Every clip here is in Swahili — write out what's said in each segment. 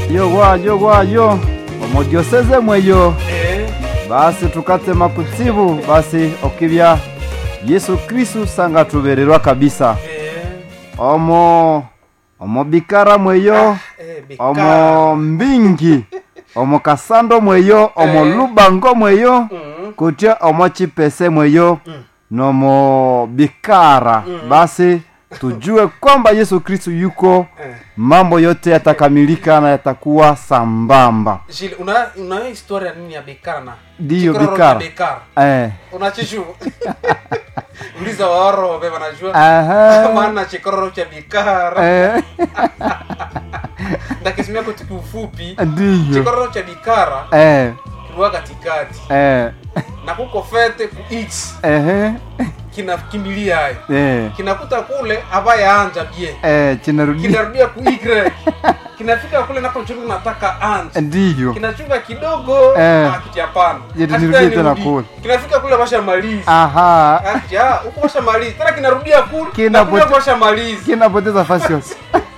yo gwayo gwayo omudioseze mweyo Eh, basi tukatema kutsibu basi okibya yesu kristu sanga tubererwa kabisa eh, omo omo bikara mweyo eh, bikara. omo mbingi omo kasando mweyo omo Eh. lubango mweyo Mm, kutya omo chipese mweyo Mm. nomo bikara Mm. basi tujue kwamba yesu kristu yuko eh. mambo yote yatakamilika na yatakuwa sambamba Jile, una una historia nini ya bikara na Ndiyo, Chikororo bikara. cha bikara eh. unachishu uliza waoro wabe wanajua Aha. maana chikororo cha bikara Eh. ndakisimia kwa kiufupi ndiyo chikororo cha bikara eh. kilikuwa katikati Eh. na kuko fete ku x Ehe. kinakimbilia hayo Eh. kinakuta kule abaya anja bie Eh. chinarudia kinarudia ku y kinafika kule nako chungu nataka anja ndiyo kinachunga kidogo Eh. akiti hapana Yeti Akiti nirudie tena tena nirudi. kule. kinafika kule basha malizi aha Akiti, ah, huko basha malizi tena kinarudia kule Kinapote- na kule basha malizi kinapoteza fasi yose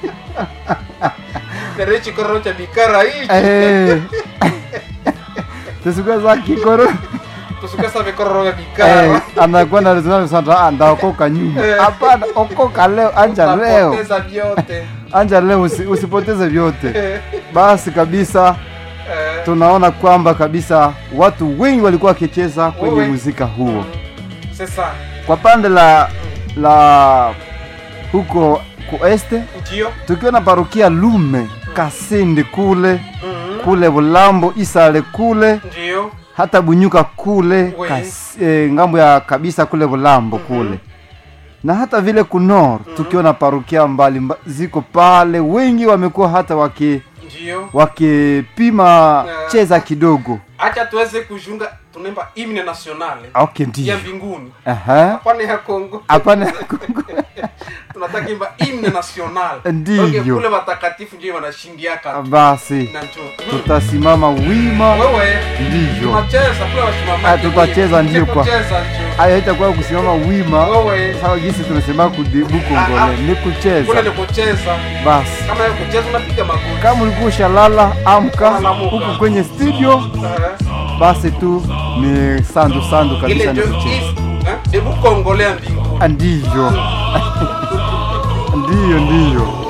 terechi kororo cha bikara hichi Eh. tusikue za kikoro tusukasa vikororo vya Eh, bikara anakuwa na rezonano sasa ah, ndaokoka nyuma Eh. hapana okoka leo anja leo Utapoteza vyote anja leo usi, usipoteze vyote Eh, basi kabisa eh, tunaona kwamba kabisa watu wengi walikuwa wakicheza kwenye Wewe. muzika huo sasa kwa pande la la huko kueste ndio tukiwa na parokia lume kasindi kule Mhm. kule bulambo isale kule ndio hata bunyuka kule We. kas, e, ngambo ya kabisa kule bulambo kule na hata vile kunor tukiwa na parokia mbali mba, ziko pale wengi wamekuwa hata waki ndio wakipima Eh. cheza kidogo acha tuweze kujunga tunaimba himne nationale okay ya ndio mbinguni Aha. hapana ya Kongo hapana tunataka imba himne national Ndiyo. Okay, kule watakatifu ndio wanashindiaka basi na njo tutasimama wima wewe ndivyo tunacheza kule wasimamaji Ah, tutacheza ndio kwa- kucheza njo hayo haitakuwa kusimama wima wewe sawa jinsi tunasema kudibu Ah, ah. kongole ni kule kucheza ni kucheza basi kama ya kucheza unapiga magoti kama ulikuwa ushalala amka Unalamuka. huku kwenye studio Eh, basi tu ni sandu sandu ile kabisa ni ndio kucheza is eh, debu kongolea mbinguni Ah, ndivyo ndiyo ndiyo